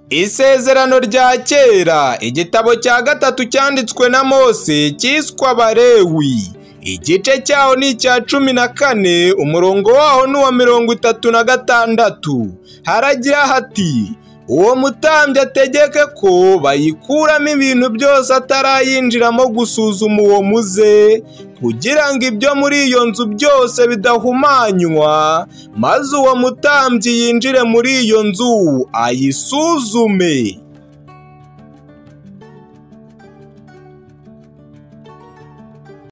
Isezerano rya kera igitabo cya gatatu cyanditswe na Mose cyiswe Abalewi igice cyaho ni icya cumi na kane umurongo waho ni uwa mirongo itatu na gatandatu haragira hati uwo mutambyi ategeke ko bayikuramo ibintu byose atarayinjiramo gusuzuma uwo muze kugira ngo ibyo muri iyo nzu byose bidahumanywa maze uwo mutambyi yinjire muri iyo nzu ayisuzume